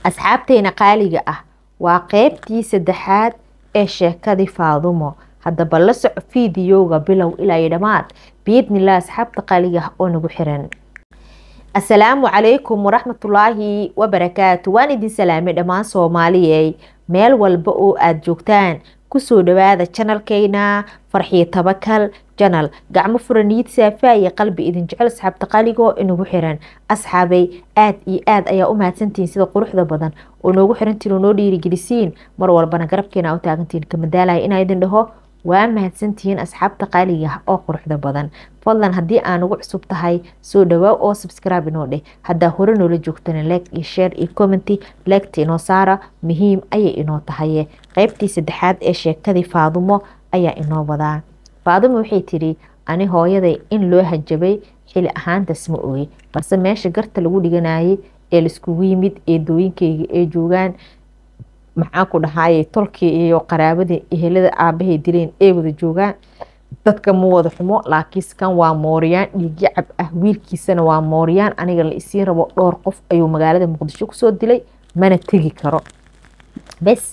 asxaabteena qaaliga ah waa qeybtii saddexaad ee sheekadii faadumo haddaba la soco fiidiyowga bilow ilaa iyo dhammaad biidnilah asxaabta qaaliga ah oo nagu xiran asalaamu calaykum waraxmatullaahi wabarakaatu waan idin salaamay dhammaan soomaaliyey meel walba oo aada joogtaan kusoo dhawaada janalkeyna farxiyo tabakal janal gacmo furaniid saafaa iyo qalbi idin jecel asxaabta qaligoo inagu xiran asxaabay aad iyo aad ayaa u mahadsantihiin sida quruxda badan oo noogu xirantiin oo noo dhiirigelisiin mar walbana garabkeena u taagantihiin kamadaalaya inaa idin dhaho waa mahadsantihiin asxaabta qaaliga ah oo quruxda badan fadlan haddii aa nagu cusub tahay soo dhawaa oo subscribe inoo dheh haddaa hore noola joogtana like iyo share iyo commenty legta inoo saara muhiim ayay inoo tahaye qeybtii saddexaad ee sheekadii faadumo ayaa inoo wadaa faadumo waxay tidhi ani hooyaday in loo hajabay xili ahaantaas ma ogey balse meesha garta lagu dhiganayay ee laiskugu yimid eedooyinkeyga ee joogaan maxaan ku dhahaayey tolkii iyo qaraabadii ehelada aabahay dileen ee wada joogaan dadka ma wada xumo laakiinse kan waa mooriyaan dhiigyacab ah wiilkiisana waa mooriyaan aniga la isiin rabo dhowr qof ayuu magaalada muqdisho kusoo dilay mana tegi karo bes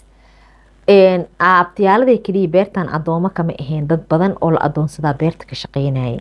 abtiyaalada keliya beertan adoomo kama ahayn dad badan oo la adoonsadaa beerta ka shaqeynayay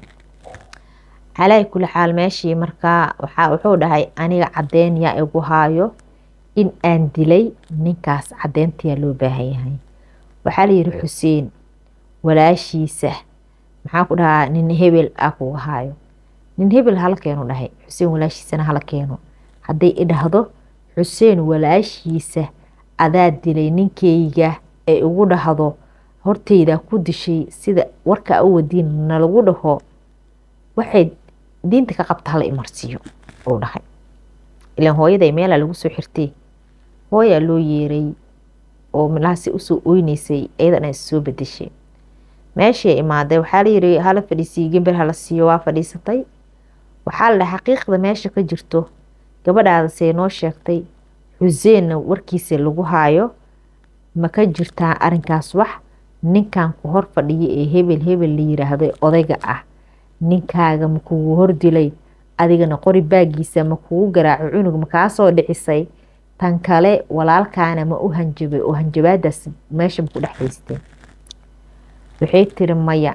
calaa kuli xaal meeshii markaa wuxuu dhahay aniga cadeen yaa igu haayo in aan dilay ninkaas cadeyntayaa loo baahan yahay waxaa layidhi xuseen walaashiisa maxaa ku dhahaa nin hebel ah kuga haayo nin hebel hala keenu dhahay xuseen walaashiisana hala keeno hadday idhahdo xuseen walaashiisa adaa dilay ninkeyga ee igu dhahdo horteydaa ku dishay sida warkaa u wadiin nalagu dhaho waxay diinta ka qabta hala imarsiiyo uu dhahay ilaan hooyaday meelaa lagu soo xirtay hooyaa loo yeeray oo milahaasi usoo oyneysay iyadana issoo bedeshay meeshay imaaday waxaa layiri hala fadhiisiiyo gember hala siiyo waa fadhiisatay waxaa la dhahay xaqiiqda meesha ka jirto gabadhaadasee noo sheegtay xuseenna warkiisa lagu haayo ma ka jirtaa arinkaas wax ninkan ku hor fadhiya ee hebel hebel la yiraahdo odayga ah ninkaaga ma kugu hordilay adigana qori baagiisa ma kugu garaaco cunug ma kaa soo dhicisay tan kale walaalkaana ma u hanjabay oo hanjabaadaas meesha ma ku dhex haysteen waxay tiri maya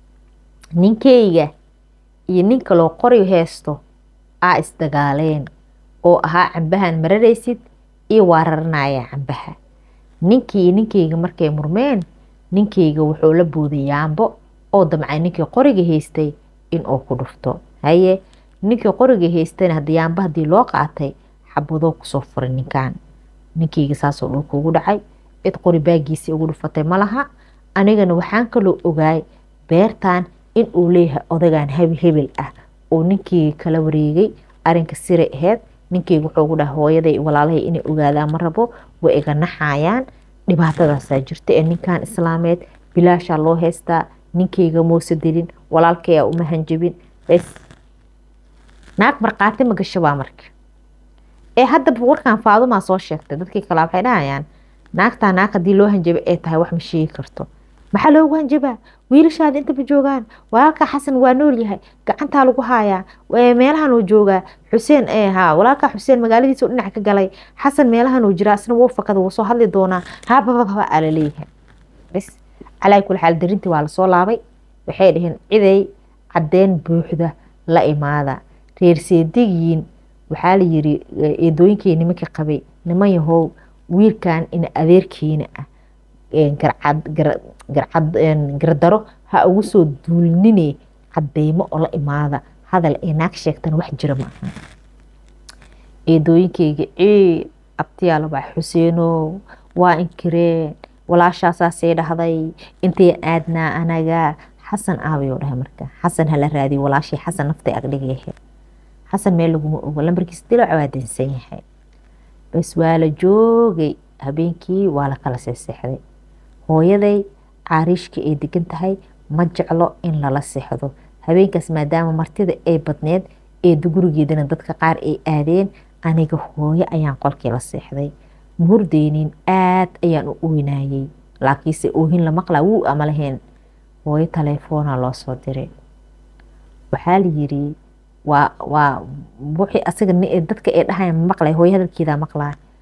ninkeyga iyo nin kaloo qori heysto aa isdagaaleen oo ahaa cambahan mararaysid iyo waa raranaya cambaha ninkii iyo ninkeyga markay murmeen ninkeyga wuxuu la booday yaambo oo damcay ninkii qoriga haystay inuu ku dhufto haye ninkii qoriga haystayna hadda yaamba haddii loo qaatay xabadoo kusoo furay ninkan ninkeyga saasoo dhulka ugu dhacay cid qori baagiisii ugu dhufatay ma laha anigana waxaan kaloo ogaay beertan in uu leeyahay odagan hebi hebel ah oo ninkeyga kala wareegay arinka siray aheyd ninkeyga wuxuu ugu dhahay hooyaday walaalahay inay ogaadaan ma rabo way iga naxayaan dhibaatadaasaa jirta ee ninkan islaameed bilaashaa loo haystaa ninkeyga moose dilin walaalkayaa uma hanjabin bes naag markhaati ma gasho baa marka ee haddaba warkan faadumaa soo sheegtay dadkii kalaa waxay dhahayaan naagtaa naag haddii loo hanjabay ay tahay wax ma sheegi karto maxaa loogu hanjabaa wiilashaada intaba joogaan walaalka xasan waa nool yahay gacantaa lagu haayaa meelahanuu joogaa xuseen ha walaalka xuseen magaaladiisa u dhinac ka galay xasan meelahanuu jiraa isna wuu fakada wuu soo hadli doonaa habababa aa laleeyahay bs calaa kuli xaal darintii waa lasoo laabay waxay dhaheen ciday cadeen buuxda la imaada reer seedigiin waxaa la yiri eedooyinkii nimanka qabay niman yahow wiilkan ina adeerkeena ah garadaro ha ugu soo duulnine cadeymo oo la imaada hadal ee naag sheegtana wax jira ma aha eedooyinkeyga cii abtiyaala baa xuseeno waa inkireen walaashaasaasay dhahday intay aadnaa anaga xasan aabayoo dhahay marka xasan hala raadiyo walaashii xasan naftay agdhigayahe xasan meel laguma ogo lambarkiisa dilac waa dansan yahay bas waa la joogay habeenkii waa la kala seexseexday hooyaday caariishka ay degan tahay ma jeclo in lala seexdo habeenkaas maadaama martida ay badneed eeda gurigeedana dadka qaar ay aadeen aniga hooyo ayaan qolkii la seexday ma hurdeynin aad ayaan u oynayey laakiinse oohin la maqlaa wuu ama lahayn hooyo taleefoona loo soo diray waxaa la yiri waa waa wixii asaga dadka ay dhahayan maqlay hooyo hadalkeedaa maqlaa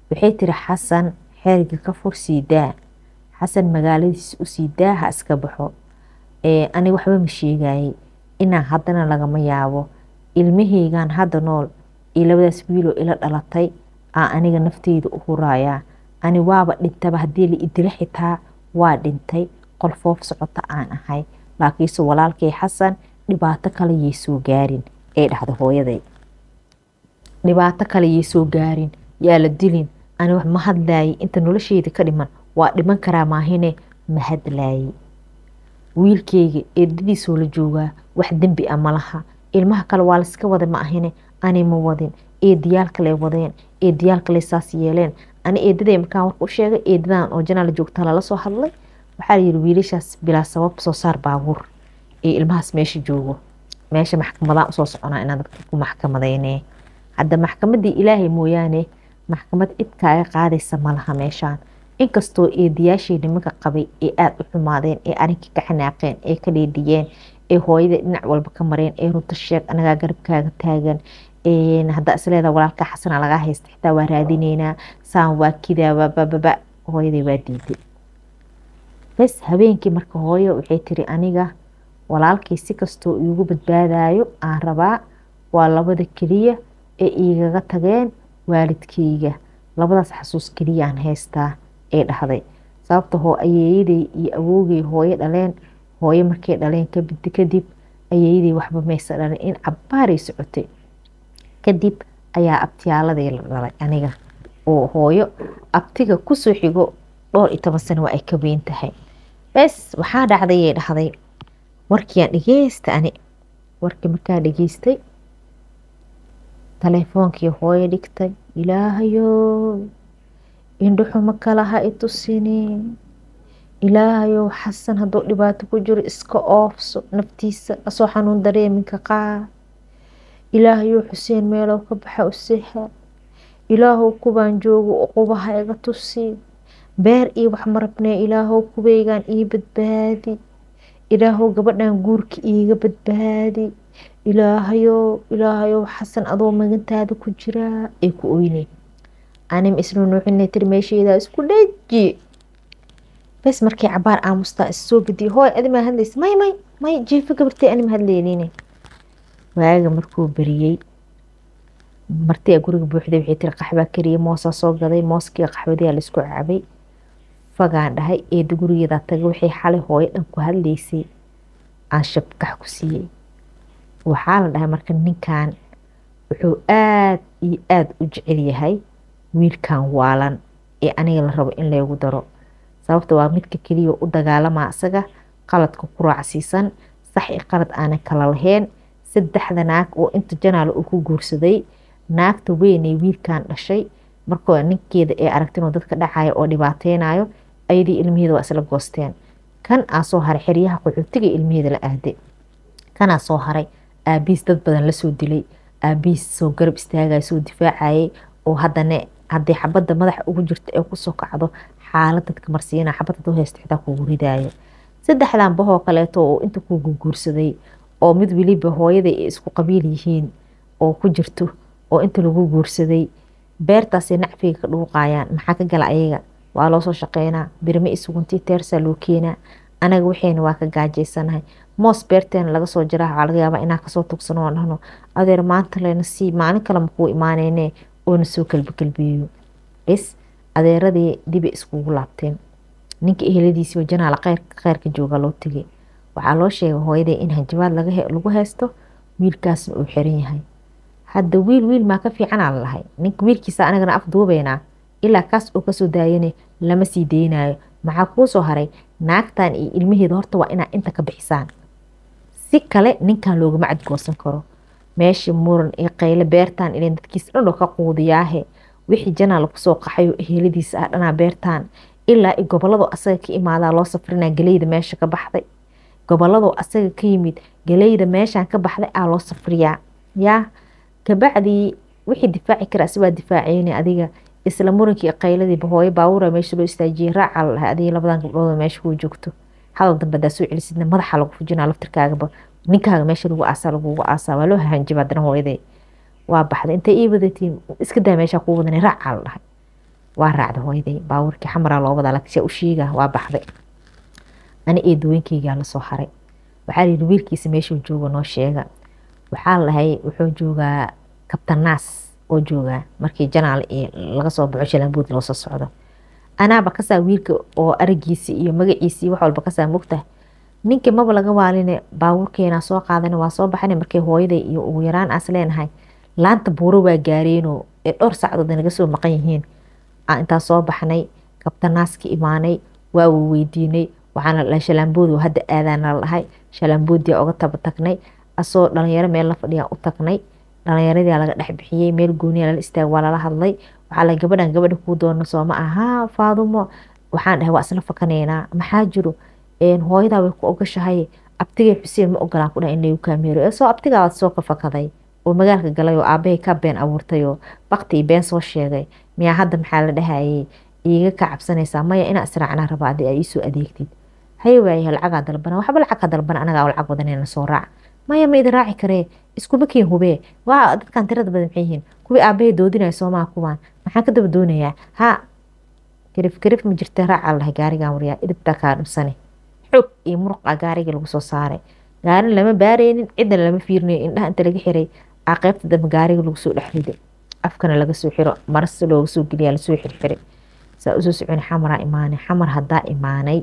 waxay tiri xasan xeriga ka fur sii daa xasan magaaladiisa usii daa ha iska baxo aniga waxba ma sheegayay inaan haddana lagama yaabo ilmahaygan hadda nool iyo labadaas wiiloo ila dhalatay aa aniga nafteyda u huraayaa ani waaba dhintaba haddii la idila xitaa waa dhintay qolfoof socota aan ahay laakiinse walaalkay xasan dhibaato kale yay soo gaarin ee dhahda hooyaday dhibaato kale yay soo gaarin yaa la dilin ani wax ma hadlaayay inta nolosheyda ka dhiman waa dhiman karaa maahine ma hadlaayay wiilkeyga eedadiisoo la joogaa wax dembi a malaha ilmaha kale waa layska wada ma ahine ani ma wadin eedayaal kale wadeen eedayaal kale saas yeeleen ani eedaday markaan warka u sheegay eedadan oo janaal joogta lala soo hadlay waxaa layiri wiilashaas bilaa sabab soo saar baabuur ee ilmahaas meesha joogo meesha maxkamadaan usoo soconaa inaan dadka ku maxkamadeyne hadda maxkamadii ilaahay mooyaane maxkamad cid kaaga qaadaysa malaha meeshaan inkastoo eedayaashii nimanka qabay ee aada u xumaadeen ee arinkii ka xanaaqeen ee ka dheedhiyeen ee hooyada dhinac walba ka mareen ee runta sheeg anagaa garabkaaga taagan haddaa isleedaa walaalka xasana lagaa haysta xitaa waa raadineynaa saan waa kidaa waabababa hooyaday waa diiday bes habeenkii marka hooyo waxay tiri aniga walaalkii si kastoo iigu badbaadayo aan rabaa waa labada keliya ee iigaga tageen waalidkeyga labadaas xasuus keliyaan haystaa ee dhahday sababta hoo ayeeyaday iyo awoogay hooyo dhaleen hooyo markay dhaleen kadib ayeeyaday waxba maysa dhalin in cabbaaray socotay kadib ayaa abtiyaaladii la dhalay aniga oo hooyo abtiga kusoo xigo dhowr iyo toban sano waa ay ka weyn tahay bes waxaa dhacdayay dhahday warkiiaan dhegeysta ani warkii markaa dhegeystay taleefoonkii hooyo dhigtay ilaahayo indhuxuma kala ha i tusini ilaahayow xasan hadduu dhibaato ku jiro iska oofso naftiisa asoo xanuun dareeminka qaad ilaahayow xuseen meelow ka baxa u seha ilaahow kubaan joogo uqubaha iga tusi beer iyo wax marabnee ilaahow kubeygaan ii badbaadi ilaahow gabadhan guurka iiga badbaadi ilaahayow ilaahayow xasan adoo magantaada ku jiraa ay ku oyne anim isnu nuuxina tiri meesheydaa isku dhaji bes markii cabaar aamustaa issoo gediye hooy adimaa hadlaysa may may may jiifo gabartay anima hadleynine waaga markuu beriyey martiyaa guriga buuxday waxay tiri qaxbaa kariya moosaa soo gaday mooskii qaxwadiyaa laisku cabay fagaan dhahay eeda gurigeedaa taga waxay xalay hooyo dhan ku hadlaysay aan shabkax ku siiyey waxaa la dhahay marka ninkan wuxuu aada iyo aada u jecel yahay wiilkan waalan ee aniga la rabo in laygu daro sababta waa midka keliya u dagaalamaa isaga qaladka ku raacsiisan sax i qalad aanan kala lahayn saddexda naag oo inta janaal uu ku guursaday naagta weynay wiilkan dhashay markoo ninkeeda ee aragti inuu dadka dhacaya oo dhibaateynayo ayadii ilmaheeda waa isla goosteen kan aa soo haray xeryaha qaxootiga ilmaheeda la aaday kanaa soo haray aabihiis dad badan lasoo dilay aabihiis soo garab istaagaya soo difaacayay oo haddana haddii xabadda madaxa ugu jirta ee kusoo kacdo xaalad dadka marsiina xabad haduu haysto xitaa kugu ridaayo saddexdan bahoo kaleeto oo inta kugu guursaday oo mid weliba hooyaday ay isku qabiil yihiin oo ku jirto oo inta lagu guursaday beertaasay nacfiga ka dhuuqayaan maxaa ka gala ayaga waa loosoo shaqeynaa birme isuguntii teersaa loo keenaa anaga waxayna waa ka gaajaysanahay moos beerteena laga soo jiraa waxaa laga yaabaa inaan kasoo tugsano oo dhahno adeer maanta lena sii maalin kale makuu imaaneyne oona soo kalbikalbiyeyo is adeeradii dibay iskugu laabteen ninka eheladiisii janaala kheyrka jooga loo tegay waxaa loo sheegay hooyaday in hanjabaad lagu haysto wiilkaasna uu xiran yahay hadda wiil wiil maa ka fiicanaa lalahay ninka wiilkiisa anagana af duubeynaa ilaa kaas oo kasoo daayane lama sii deynayo maxaa kuu soo haray naagtan iyo ilmaheeda horta waa inaa inta ka bixisaan si kale ninkan loogama cadgoosan karo meeshii muran iyo qayle beertaan ilan dadkiisa dhan oo ka quudiyaahe wixii janaal kusoo qaxayo eheladiisa ah dhanaa beertaan ilaa i gobolladoo asaga ka imaadaa loo safrinaa galeyda meesha ka baxday gobolladoo asaga ka yimid galeyda meeshaan ka baxday aa loo safriyaa yaa kabacdii wixii difaaci kara asi waa difaaceyne adiga isla murankii qayladiiba hooyo baawura meesha loo istaajiyey raaca la dhahay adiga labadan gabdhood meesha kuu joogto hadal dambe hadaa soo celisidna madaxa lagu fujinaa laftirkaagaba ninkaaga meesha lagu aasaa lagugu aasaa waa loo hahanjiba haddana hooyaday waa baxday intay ii wadatiin iska daa meeshaa kuu wadanay raaca la dhahay waa raacda hooyaday baabuurkii xamaraa loo wadaa laakiin u sheega waa baxday ani eedooyinkeygaa lasoo haray waxaa la yidhi wiilkiisa meeshuu jooga noo sheega waxaa lahay wuxuu joogaa kabtanaas oo joogaa markii janaal iyo laga soo baxo shalambuud loo soo socdo anaaba kasaa wiilka oo aragiisi iyo magaciisi iyo wax walba kasaa mogtahay ninkii maba laga waaline baabuurkeenaa soo qaadana waa soo baxana markay hooyaday iyo ugu yaraan aas leenahay laanta buuro waa gaareenoo ee dhowr sacdood naga soo maqan yihiin aan intaa soo baxnay kabtanaaska imaanay waa weydiinay waxaana la dhahay shalaambood hadda aadaana la dhahay shalaamboodiyaa uga taba tagnay asoo dhalinyaro meel la fadhiyaa u tagnay dhalinyaradii laga dhex bixiyey meel gooniya lala istaag waa lala hadlay waxaa la gabadhan gabadha kuu doona sooma aha faadumo waxaan dhahay waa isla fakanaynaa maxaa jiro hooyadaa way ku ogashahay abtigay xuseen ma ogolaan ku dhahay in lagu kaameero ee soo abtigaa soo ka fakaday oo magaalka galay oo aabahay ka been abuurtay oo bakti iyo been soo sheegay miyaa hadda maxaa la dhahayay iiga ka cabsanaysaa maya inaa israacnaa raba adi ay iisoo adeegtid haye waayahay lacagaa dalbana waxba lacag ka dalbana anagaa lacag wadanayna soo raac maya ma idin raaci karee iskuma keen hubee waa dadkan tirada badan maxay yihiin kuwii aabahay doodinaya soomaa kuwaan maxaan ka daba doonayaa ha karif karif ma jirta raacaa lahay gaarigan waryaa idibtaa kaa dhibsane xoog iyo muruqa gaariga lagu soo saaray gaarin lama baareynin cidna lama fiirinayo indhaha inta laga xiray aa qaybta dambe gaariga lagu soo dhex riday afkana laga soo xiro marasta looga soo geliyaa lasoo xirxiray saa usoo socon xamaraa imaanay xamar haddaa imaanay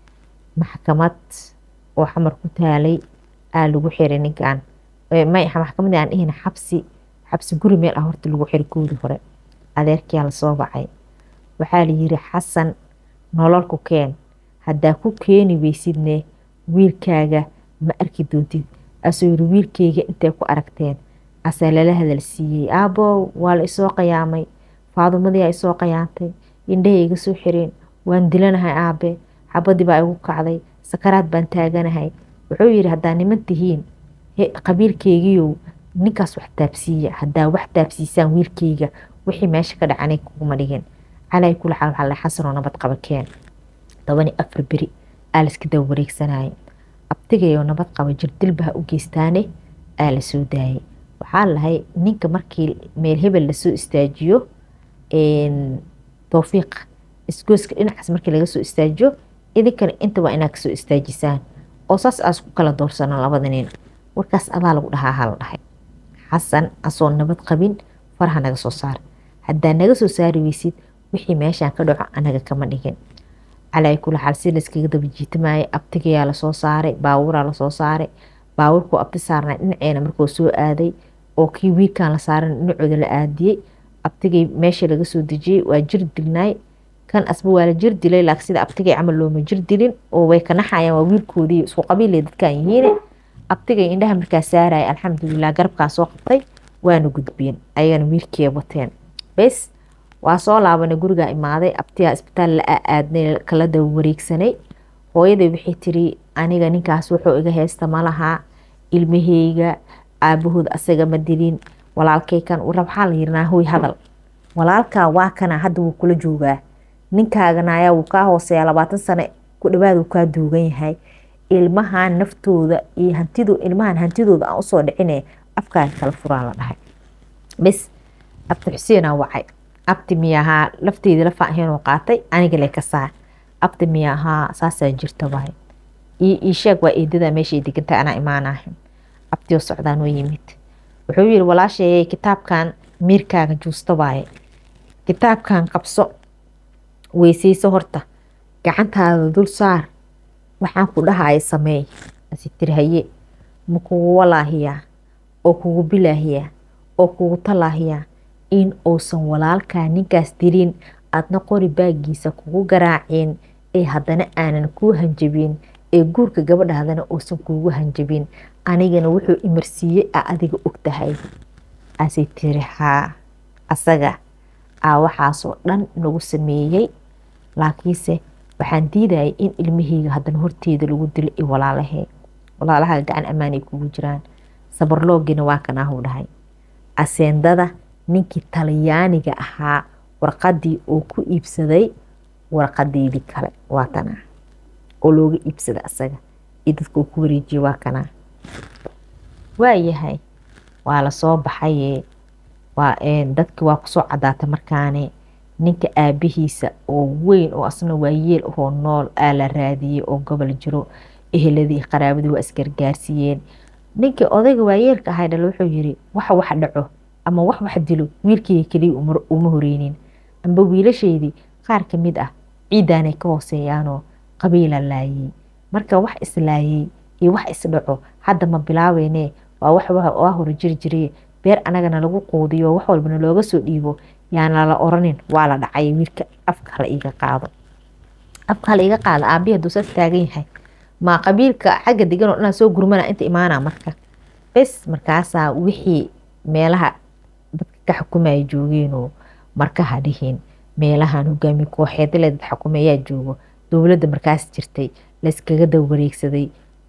maxkamad oo xamar ku taalay aa lagu xiray ninkan maxkamad aan dhihina xabsi xabsi guri meel ah horta lagu xiray koodii hore adeerkiyaa lasoo bacay waxaa la yiri xasan nololku keen haddaa ku keeni weysidne wiilkaaga ma arki doontid asoo yiri wiilkeyga intay ku aragteen asaa lala hadal siiyey aabo waa la isoo qayaamay faadumadii a isoo qayaantay indhahay iga soo xireen waan dilanahay aabe xabadii baa igu kacday sakaraad baan taaganahay wuxuu yidhi haddaa niman tihiin qabiilkeygiiow ninkaas wax taabsiiya haddaa wax taabsiisaan wiilkeyga wixii meesha ka dhacanay kuguma dhigin calaa kula xaal waxaa la xasanoo nabad qaba keen tobani afar beri aa layska daba wareegsanayay abtigayoo nabad qaba jirdilba ha u geystaane aa la soo daayay waxaa lahay ninka markii meel hebel lasoo istaajiyo towfiiq isgooska dhinacaas markii laga soo istaajiyo idinkana inta waa inaa kasoo istaajisaan oo saas aas ku kala doorsano labada nin warkaas adaa lagu dhahaa hala dhahay xasan asoo nabad qabin faraha naga soo saar haddaa naga soo saari weysid wixii meeshaan ka dhaco anaga kama dhigin calaa kula xaal si layskaga daba jiitamayay abtigayaa lasoo saaray baabuuraa lasoo saaray baabuurkuu abti saarnay dhinaceena markuu soo aaday oo kii wiilkan la saaran dhinacooda la aadiyey abtigay meesha laga soo dejiyey waa jir dilnaay kan asba waa la jir dilay laakiin sida abtigay camal looma jir dilin oo way ka naxayaan waa wiilkoodii isku qabiilay dadkan yihiine abtigay indhaha markaa saaraya alxamdulilah garabkaa soo qabtay waana gudbiyeen ayagana wiilkii wateen bes waa soo laabanay gurigaa imaaday abtigaa isbitaal la aadnay kala daba wareegsanay hooyaday waxay tiri aniga ninkaas wuxuu iga haysta malaha ilmaheyga aabahood asaga ma dilin walaalkay kan waxaa la yirnaa hoy hadal walaalkaa waa kana hadda wuu kula joogaa ninkaagana ayaa wuu kaa hooseeyaa labaatan sano ku dhawaad wuu kaa duugan yahay ilmahan naftooda iyo hantido ilmahan hantidooda aan usoo dhicine afkaaga kala furaan la dhahay bes abti xuseenaa wacay abti miyahaa lafteedii la faaheenoo qaatay aniga le ka saar abti miyahaa saasaa jirta waay ii sheeg waa eedada meeshay degantay anaa imaanahay abtiyoo socdaa noo yimid wuxuu yiri walaasheeyay kitaabkan miirkaaga juusta waaye kitaabkan qabso weysayso horta gacantaada dul saar waxaan ku dhahaya sameey asi tiri haye ma kugu walaahiyaa oo kugu bilaahiyaa oo kugu talaahiyaa in uusan walaalkaa ninkaas dilin aadna qori baagiisa kugu garaacin ee haddana aanan kuu hanjabin ee guurka gabadhaadana uusan kuugu hanjabin anigana wuxuu imarsiiyey a adiga og tahay asay tiri haa asaga aa waxaasoo dhan nagu sameeyey laakiinse waxaan diidayay in ilmaheyga haddana horteeda lagu dilo i walaalahee walaalaha gacan ammaanay kugu jiraan sabarloogina waa kanaahu dhahay aseendada ninkii talyaaniga ahaa warqadii uu ku iibsaday warqadeydii kale waa tanaa oo looga iibsada asaga iyo dadka uu ku wareejiyey waa kanaa waayahay waa lasoo baxaye waa dadki waa kusoo cadaatay markaane ninka aabihiisa oo weyn oo asna waayeel ahoo nool aa la raadiyey oo gobol jiro eheladii qaraabadii waa isgargaarsiiyeen ninkii odayga waayeelka ahay dhal wuxuu yiri waxa wax dhaco ama wax wax dilo wiilkeyga keliya uma horeynin amba wiilashaydii qaar ka mid ah ciidaanay ka hooseeyaanoo qabiila laayey marka wax islaayey iyo wax isdhaco hadda ma bilaabeynee waa wax waa hore jiri jire beer anagana lagu quudiyo wax walbana looga soo dhiibo yaana la oranin waa la dhacay wiilka afka hala iiga qaado afka hala iiga qaado aabihi hadduu saas taagan yahay ma qabiilka xagga degan oo dhanaa soo gurmana inta imaana marka bes markaasaa wixii meelaha dadka ka xukumaya joogeenoo markaha dhihin meelahan hogaami kooxeedale dad xukumeyaa joogo dowladda markaas jirtay layskaga dawareegsaday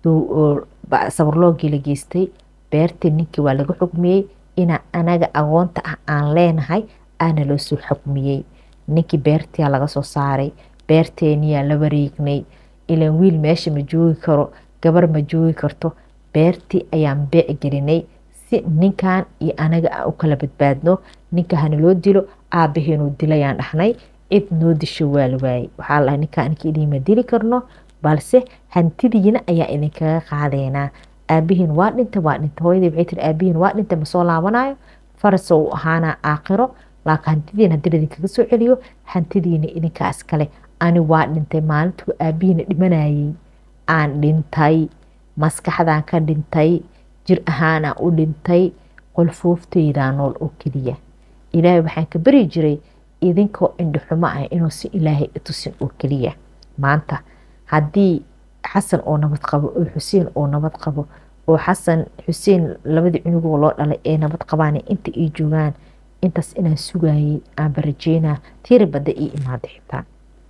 sabarloogii la geystay beertii ninkii waa laga xukmiyey inaa anaga agoonta ah aan leenahay aana loo soo xukmiyey ninkii beertiyaa laga soo saaray beerteeniyaa la wareegnay ilaan wiil meesha ma joogi karo gabar ma joogi karto beertii ayaan beec gelinay si ninkan iyo anaga aan u kala badbaadno ninka hana loo dilo aabaheenuu dilayaan dhahnay cid noo disho waa la waayey waxaa la dhahay ninkaa ninka idiinma dili karno balse hantidiina ayaa idinkaga qaadeynaa aabihiin waa dhinta waa dhinta hooyadii waxay tiri aabihiin waa dhinta ma soo laabanayo farasa uu ahaanaa aakhiro laakiin hantidiina haddii idinkaga soo celiyo hantidiina idinkaa iskale ani waa dhintay maalintuu aabihiina dhimanayay aan dhintay maskaxdaan ka dhintay jir ahaanaan u dhintay qolfoofteydaa nool oo keliya ilaahay waxaan ka bari jiray idinkoo indhixumo ah inuu si ilaahay itusin oo keliya maanta haddii xasan oo nabad qabo oo xuseen oo nabad qabo oo xasan xuseen labadii cunugoo loo dhalay ee nabad qabaan inta ay joogaan intaas inaan sugayay aan barajeynaa tiri badda ii imaada xitaa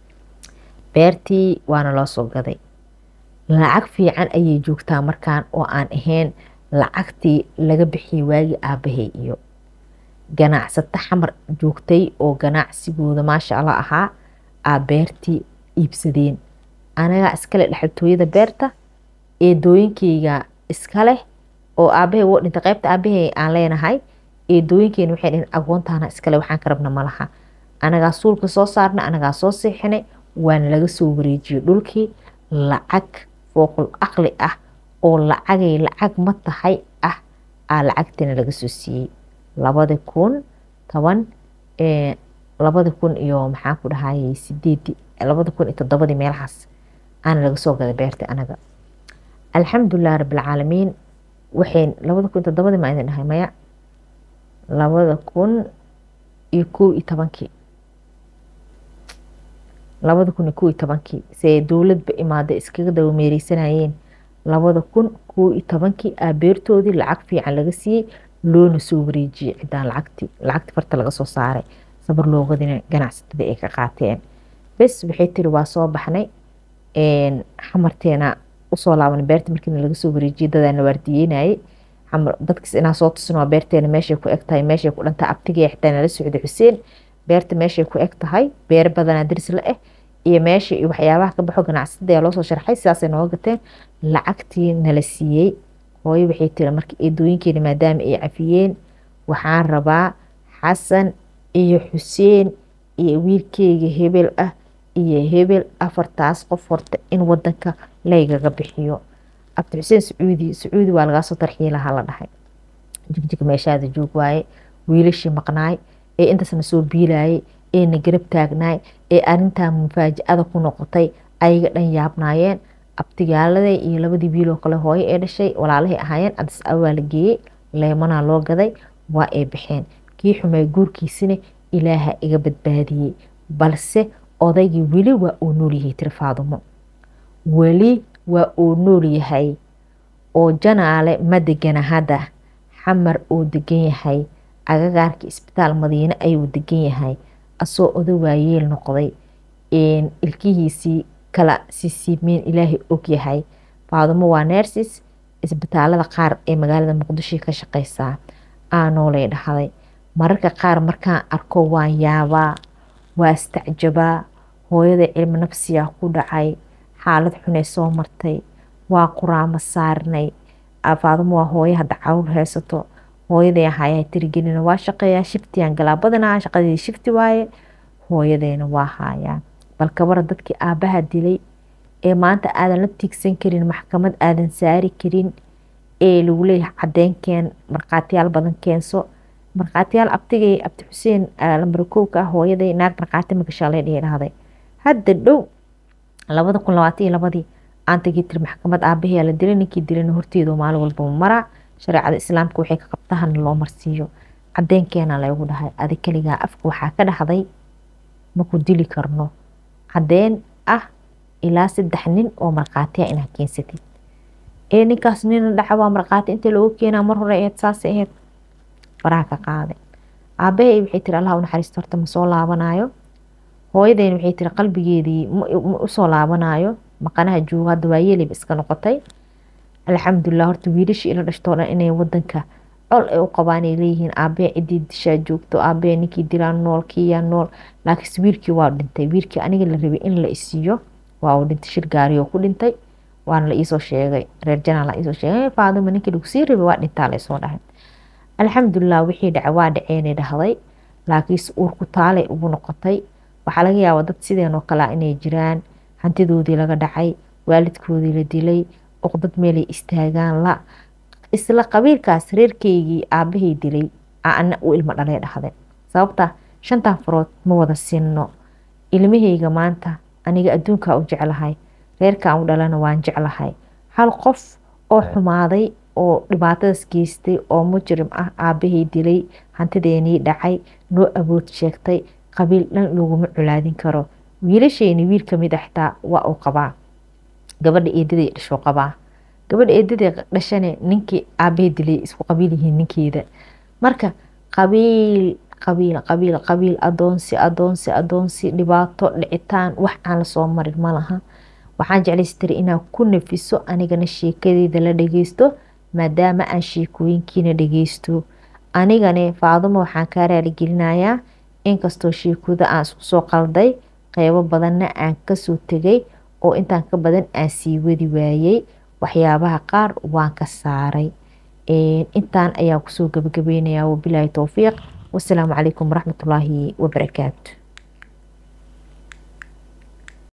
beertii waana loo soo gaday lacag fiican ayay joogtaa markaan oo aan ahayn lacagtii laga bixiyay waagii aabahay iyo ganacsato xamar joogtay oo ganacsigooda maasha allah ahaa aa beertii iibsadeen anagaa iskale dhexaltooyada beerta eedooyinkeyga iskaleh oo aabahay woo dhintay qaybta aabahay aan leenahay eedooyinkeena waxay dhaheen agoontaana iskale waxaan ka rabna malaha anagaa suulka soo saarnay anagaa soo seexinay waana laga soo wareejiyey dhulkii lacag fooqul aqli ah oo lacagay lacag ma tahay ah aa lacagtiina laga soo siiyey labada kun toban labada kun iyo maxaan ku dhahayay sideedii labada kun iyo toddobadii meelahaas aana laga soo gaday beerta anaga alxamdulilah rabbilcaalamiin waxay labada kun iyo toddobadii maa idin dhahay maya labada kun iyo kow iyo tobankii labada kun iyo kow iyo tobankii see dowladba imaaday iskaga daba meereysanayeen labada kun kow iyo tobankii aa beertoodii lacag fiican laga siiyey loona soo wareejiyey cidaan lacagti lacagti farta laga soo saaray sabar loogadina ganacsatada ay ka qaateen bes waxay tiri waa soo baxnay xamarteena usoo laaban beerta markiina laga soo wareejiyey dadaana waardiyeynayay dadkiis inaa soo tusin waa beerteena meeshay ku eg tahay meeshay ku dhantahay abtigii xitaa nala socday xuseen beerta meeshay ku eg tahay beer badanaa daris la ah iyo meesha iyo waxyaabaha ka baxo ganacsatada ayaa loosoo sharxay sidaasay nooga gateen lacagtii nala siiyey hooyo waxay tiri marka eedooyinkeena maadaama ay cafiyeen waxaan rabaa xasan iyo xuseen iyo wiilkeyga hebel ah iyo hebel afartaas qof horta in wadanka laygaga bixiyo abdi xuseen sacuudi sacuudi waa lagaa soo tarxiilaha la dhahay jigjig meeshaada joog waaye wiilashii maqnaay ee intaasna soo biilayay eena garab taagnaay ee arintaa mufaaji-ada ku noqotay ayaga dhan yaabnaayeen abtigaaladay iyo labadii wiiloo kale hooyo ee dhashay walaalahay ahaayeen adis awaa la geeyey leemanaa loo gaday waa ay baxeen kii xumay guurkiisina ilaaha iga badbaadiyey balse odaygii weli waa uu noolyahay tiri faadumo weli waa uu nool yahay oo janaale ma degana hadda xamar uu degan yahay agagaarka isbitaal madiine ayuu degan yahay asoo oda waayeel noqday ilkihiisii kala sisiimeen ilaahay og yahay faadumo waa neersis isbitaalada qaar ee magaalada muqdisho ka shaqeysaa aanoolay dhahday mararka qaar markaan arko waan yaabaa waa istacjabaa hooyada cilmi nafsiyaa ku dhacay xaalad xunay soo martay waa quraamo saarnay faadumo waa hooyo hadda caruur haysato hooyaday ahayaa tirigelina waa shaqeeyaa shiftiyan galaa badanaa shaqadii shifti waaye hooyadeena waa haayaa bal kabara dadkii aabbaha dilay ee maanta aadan la tiigsan karin maxkamad aadan saari karin ee lagu leeyahay cadeynkeen markhaatiyaal badan keenso markhaatiyaal abtigay abdi xuseen lambarakowka ah hooyaday naag markhaati magashaale dhihi dhahday hadda dhow labada kun labaatan iyo labadii aan tagii tiri maxkamad aabaheyaa la dilay ninkii dilayna horteedu maalin walba maraa shareecada islaamka waxay ka qabtahana loo marsiiyo cadeenkeena laygu dhahay adi kaligaa afka waxaa ka dhahday maku dili karno cadeen ah ilaa saddex nin oo markhaatiya inaa keensatid ee ninkaas nina dhaca waa markhaati inta loogu keenaa mar hore eed saas aheyd faraha ka qaaday aabahay waxay tiri allah unaxariisto horta ma soo laabanayo hooyadeen waxay tiri qalbigeedii ma usoo laabanayo maqanaha joogo hadda waa yeeliba iska noqotay alxamdulilah horta wiilashii ila dhashtoo dhan inay wadanka col ay u qabaan ay leeyihiin aabee cidii dishaa joogto aabee ninkii dilaa nool kiyaa nool laakiinse wiilkii waa dhintay wiilkii aniga la rabay in la isiiyo waa uu dhintay shil gaariyoo ku dhintay waana la iisoo sheegay reer janaa la iisoo sheegay faadima ninkii lagu sii rabay waa dhintaa la isoo dhahay alxamdulilah wixii dhaca waa dhaceenay dhahday laakiinse uurku taalay ugu noqotay waxaa laga yaabaa dad sideen oo kalea inay jiraan hantidoodii laga dhacay waalidkoodii la dilay oqdad meelay istaagaan la isla qabiilkaas reerkeygii aabahay dilay ana u ilmo dhalee dhahde sababta shantan farood ma wada sinno ilmahayga maanta aniga adduunkaa u jeclahay reerkaan u dhalana waan jeclahay hal qof oo xumaaday oo dhibaatadaas geystay oo mujrim ah aabahay dilay hantideenii dhacay noo awood sheegtay qabiil dhan laguma culaadin karo wiilasheyni wiil kamid a xitaa waa uu qabaa gabadha eedaday dhashuu qabaa gabadha eedaday dhashane ninkii aabahay dilay isku qabiil yihiin ninkeeda marka qabiil qabiil qabiil qabiil adoonsi adoonsi adoonsi dhibaato dhicitaan wax aan lasoo marin ma laha waxaan jeclaystiri inaan ku nafiso anigana sheekadeeda la dhageysto maadaama aan sheekooyinkiina dhageysto anigane faaduma waxaan kaa raaligelinayaa inkastoo sheekooda aan isku soo qalday qeybo badanna aan kasoo tegay oo intaan ka badan aan sii wadi waayey waxyaabaha qaar waan ka saaray intaan ayaan kusoo gabagabeynayaa wabilaahi towfiiq wasalaamu calaykum waraxmatullaahi wabarakaatu